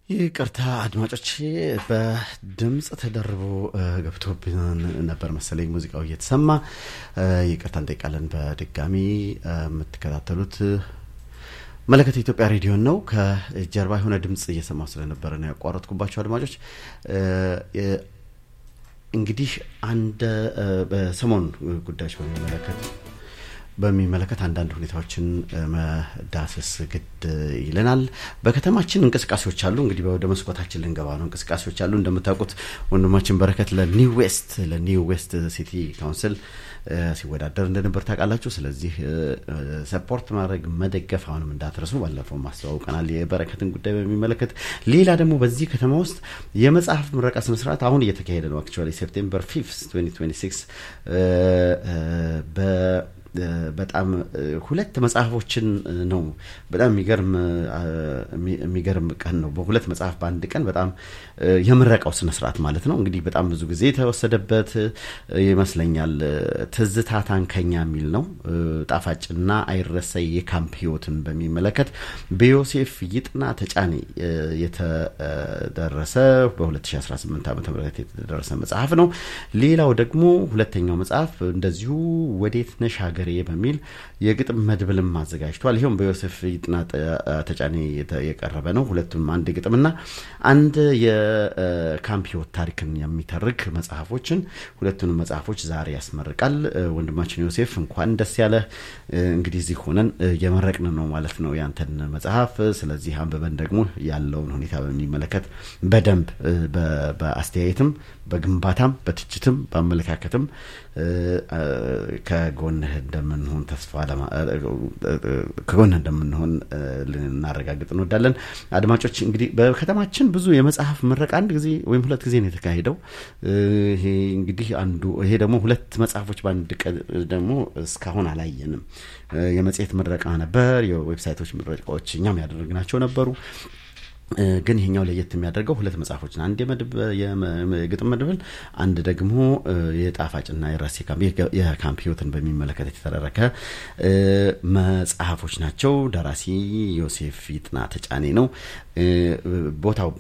ይቅርታ አድማጮች፣ በድምፅ ተደርቦ ገብቶብን ነበር መሰለኝ ሙዚቃው እየተሰማ ይቅርታ እንጠይቃለን። በድጋሚ የምትከታተሉት መለከት የኢትዮጵያ ሬዲዮን ነው። ከጀርባ የሆነ ድምፅ እየሰማሁ ስለነበረ ነው ያቋረጥኩባቸው አድማጮች። እንግዲህ አንድ በሰሞን ጉዳዮች በሚመለከት በሚመለከት አንዳንድ ሁኔታዎችን መዳሰስ ግድ ይለናል። በከተማችን እንቅስቃሴዎች አሉ። እንግዲህ ወደ መስኮታችን ልንገባ ነው። እንቅስቃሴዎች አሉ። እንደምታውቁት ወንድማችን በረከት ለኒው ዌስት ለኒው ዌስት ሲቲ ካውንስል ሲወዳደር እንደነበር ታውቃላችሁ። ስለዚህ ሰፖርት ማድረግ መደገፍ አሁንም እንዳትረሱ። ባለፈው ማስተዋውቀናል የበረከትን ጉዳይ በሚመለከት። ሌላ ደግሞ በዚህ ከተማ ውስጥ የመጽሐፍ ምረቃ ስነስርዓት አሁን እየተካሄደ ነው። አክቹዋሊ ሴፕቴምበር 5 2026 በ በጣም ሁለት መጽሐፎችን ነው። በጣም የሚገርም የሚገርም ቀን ነው። በሁለት መጽሐፍ በአንድ ቀን በጣም የምረቃው ስነስርዓት ማለት ነው። እንግዲህ በጣም ብዙ ጊዜ የተወሰደበት ይመስለኛል። ትዝታ ታንከኛ የሚል ነው። ጣፋጭና አይረሳይ የካምፕ ህይወትን በሚመለከት በዮሴፍ ይጥና ተጫኔ የተደረሰ በ2018 ዓ ም የተደረሰ መጽሐፍ ነው። ሌላው ደግሞ ሁለተኛው መጽሐፍ እንደዚሁ ወዴት ነሽ ሀገሬ በሚል የግጥም መድብልም አዘጋጅቷል። ይኸውም በዮሴፍ ይጥና ተጫኔ የቀረበ ነው። ሁለቱም አንድ ግጥምና አንድ የካምፕ ህይወት ታሪክን የሚተርክ መጽሐፎችን ሁለቱንም መጽሐፎች ዛሬ ያስመርቃል። ወንድማችን ዮሴፍ እንኳን ደስ ያለ። እንግዲህ እዚህ ሆነን እየመረቅን ነው ማለት ነው ያንተን መጽሐፍ። ስለዚህ አንብበን ደግሞ ያለውን ሁኔታ በሚመለከት በደንብ በአስተያየትም፣ በግንባታም፣ በትችትም፣ በአመለካከትም ከጎንህ እንደምንሆን ተስፋ ከጎንህ እንደምንሆን ልናረጋግጥ እንወዳለን። አድማጮች እንግዲህ በከተማችን ብዙ የመጽሐፍ ምረቃ አንድ ጊዜ ወይም ሁለት ጊዜ ነው የተካሄደው። ይሄ እንግዲህ አንዱ ይሄ ደግሞ ሁለት መጽሐፎች በአንድ ቀን ደግሞ እስካሁን አላየንም። የመጽሔት ምረቃ ነበር፣ የዌብሳይቶች ምረቃዎች እኛም ያደረግናቸው ነበሩ። ግን ይሄኛው ለየት የሚያደርገው ሁለት መጽሐፎች አንድ የግጥም መድብል፣ አንድ ደግሞ የጣፋጭና የራሴ የካምፕ ህይወትን በሚመለከት የተተረረከ መጽሐፎች ናቸው። ደራሲ ዮሴፍ ይጥና ተጫኔ ነው። ቦታው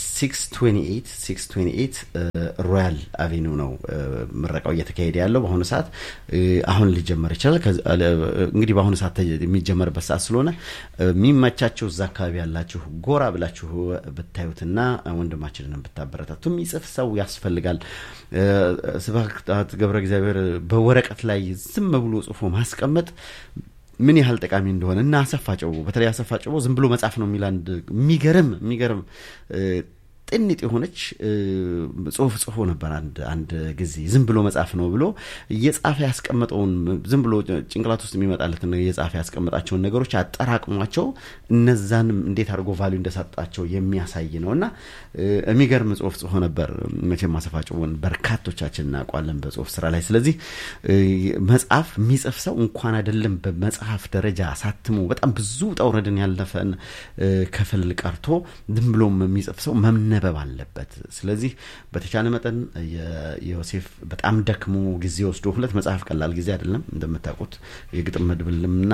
በ628 ሮያል አቬኒው ነው ምረቃው እየተካሄደ ያለው በአሁኑ ሰዓት። አሁን ሊጀመር ይችላል። እንግዲህ በአሁኑ ሰዓት የሚጀመርበት ሰዓት ስለሆነ የሚመቻቸው እዛ አካባቢ ያላችሁ ጎራ ብላችሁ ብታዩትና ወንድማችንን ብታበረታቱ የሚጽፍ ሰው ያስፈልጋል። ስብሐት ገብረ እግዚአብሔር በወረቀት ላይ ዝም ብሎ ጽፎ ማስቀመጥ ምን ያህል ጠቃሚ እንደሆነ እና አሰፋ ጨቦ በተለይ አሰፋ ጨቦ ዝም ብሎ መጽሐፍ ነው የሚል አንድ የሚገርም የሚገርም ጥኒጥ የሆነች ጽሁፍ ጽፎ ነበር። አንድ አንድ ጊዜ ዝም ብሎ መጽሐፍ ነው ብሎ እየጻፈ ያስቀመጠውን ዝም ብሎ ጭንቅላት ውስጥ የሚመጣለትን እየጻፈ ያስቀመጣቸውን ነገሮች አጠራቅሟቸው እነዛንም እንዴት አድርጎ ቫሉ እንደሰጣቸው የሚያሳይ ነው እና የሚገርም ጽሁፍ ጽፎ ነበር። መቼም አሰፋ ጨቦን በርካቶቻችን እናውቋለን በጽሁፍ ስራ ላይ። ስለዚህ መጽሐፍ የሚጽፍ ሰው እንኳን አይደለም በመጽሐፍ ደረጃ አሳትሞ በጣም ብዙ ውጣ ውረድን ያለፈን ክፍል ቀርቶ ዝም ብሎም የሚጽፍ ሰው መምነ መነበብ አለበት። ስለዚህ በተቻለ መጠን የዮሴፍ በጣም ደክሞ ጊዜ ወስዶ ሁለት መጽሐፍ ቀላል ጊዜ አይደለም እንደምታውቁት፣ የግጥም መድብልምና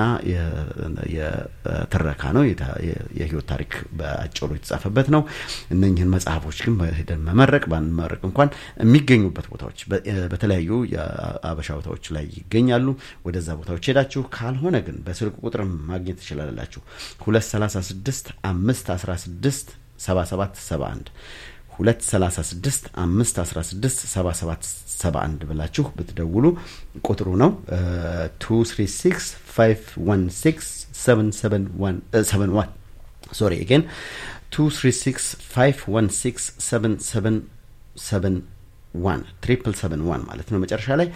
የትረካ ነው። የህይወት ታሪክ በአጭሩ የተጻፈበት ነው። እነኝህን መጽሐፎች ግን ሄደን መመረቅ ባንመረቅ እንኳን የሚገኙበት ቦታዎች በተለያዩ የአበሻ ቦታዎች ላይ ይገኛሉ። ወደዛ ቦታዎች ሄዳችሁ ካልሆነ ግን በስልክ ቁጥርም ማግኘት ትችላላችሁ። ሁለት ሰላሳ ስድስት አምስት አስራ ስድስት 7771 236 516 7771 ብላችሁ ብትደውሉ ቁጥሩ ነው 236 516 771 ሶሪ አገን 236 516 777 ዋን ትሪፕል ሰቨን ዋን ማለት ነው። መጨረሻ ላይ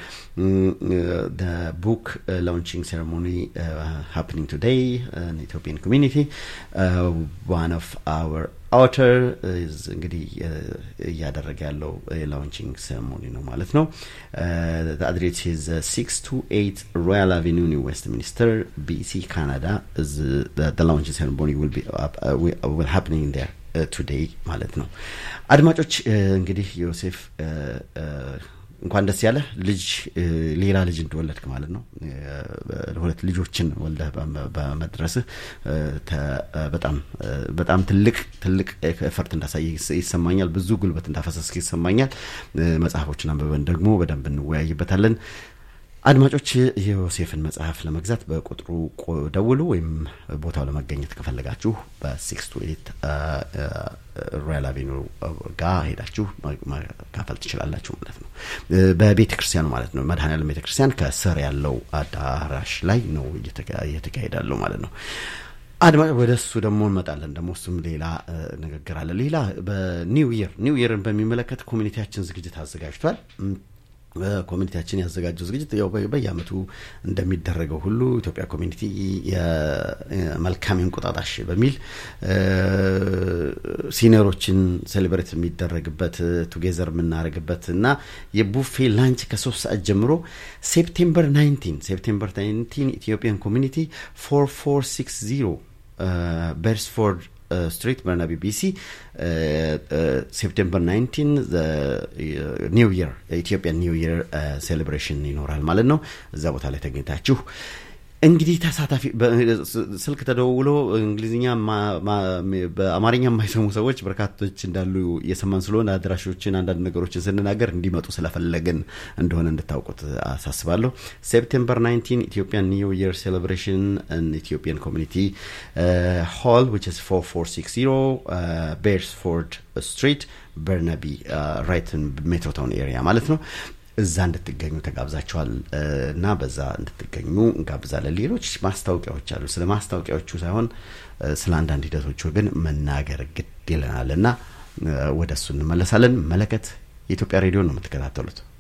ቡክ ላውንቺንግ ሴሬሞኒ ሃፕኒንግ ቱዴይ ኢትዮጵያን ኮሚኒቲ ዋን ኦፍ አወር አውተር እንግዲህ እያደረገ ያለው የላውንቺንግ ሴሬሞኒ ነው ማለት ነው። አድሬስ ኢዝ ሲክስ ቱ ኤይት ሮያል አቬኒው ኒው ዌስት ሚኒስተር ቢሲ ካናዳ ላውንቺንግ ሴሬሞኒ ዊል ሃፕኒንግ ዴር ቱዴይ ማለት ነው። አድማጮች እንግዲህ ዮሴፍ እንኳን ደስ ያለህ ልጅ ሌላ ልጅ እንደወለድክ ማለት ነው። ሁለት ልጆችን ወልደህ በመድረስህ በጣም በጣም ትልቅ ትልቅ ኤፈርት እንዳሳየ ይሰማኛል። ብዙ ጉልበት እንዳፈሰስክ ይሰማኛል። መጽሐፎችን አንብበን ደግሞ በደንብ እንወያይበታለን። አድማጮች የዮሴፍን መጽሐፍ ለመግዛት በቁጥሩ ደውሉ፣ ወይም ቦታው ለመገኘት ከፈለጋችሁ በሲክስ ቱ ኤት ሮያል አቬኑ ጋር ሄዳችሁ መካፈል ትችላላችሁ ማለት ነው። በቤተ ክርስቲያኑ ማለት ነው። መድኃኔዓለም ቤተ ክርስቲያን ከስር ያለው አዳራሽ ላይ ነው እየተካሄዳለው ማለት ነው። አድማ ወደ እሱ ደግሞ እንመጣለን። ደግሞ እሱም ሌላ ንግግር አለ። ሌላ በኒው ይር ኒው ይርን በሚመለከት ኮሚኒቲያችን ዝግጅት አዘጋጅቷል። ኮሚኒቲያችን ያዘጋጀው ዝግጅት ያው በየአመቱ እንደሚደረገው ሁሉ ኢትዮጵያ ኮሚኒቲ የመልካም እንቁጣጣሽ በሚል ሲኒየሮችን ሴሌብሬት የሚደረግበት ቱጌዘር የምናደርግበት እና የቡፌ ላንች ከሶስት ሰዓት ጀምሮ ሴፕቴምበር 19 ሴፕቴምበር 19 ኢትዮጵያን ኮሚኒቲ 4460 ቤርስፎርድ ስትሪት በርናቢ ቢሲ ሴፕቴምበር 19 ኒው ይር የኢትዮጵያ ኒው ይር ሴሌብሬሽን ይኖራል ማለት ነው። እዛ ቦታ ላይ ተገኝታችሁ እንግዲህ ተሳታፊ ስልክ ተደውሎ እንግሊዝኛ በአማርኛ የማይሰሙ ሰዎች በርካቶች እንዳሉ እየሰማን ስለሆነ አድራሾችን አንዳንድ ነገሮችን ስንናገር እንዲመጡ ስለፈለግን እንደሆነ እንድታውቁት አሳስባለሁ። ሴፕቴምበር 19 ኢትዮጵያን ኒው ይር ሴሌብሬሽን ኢትዮጵያን ኮሚኒቲ ሆል ዊች ኢዝ 4460 ቤርስፎርድ ስትሪት በርናቢ ራይትን ሜትሮታውን ኤሪያ ማለት ነው። እዛ እንድትገኙ ተጋብዛችኋል እና በዛ እንድትገኙ እንጋብዛለን። ሌሎች ማስታወቂያዎች አሉ። ስለ ማስታወቂያዎቹ ሳይሆን ስለ አንዳንድ ሂደቶቹ ግን መናገር ግድ ይለናል እና ወደ እሱ እንመለሳለን። መለከት የኢትዮጵያ ሬዲዮ ነው የምትከታተሉት።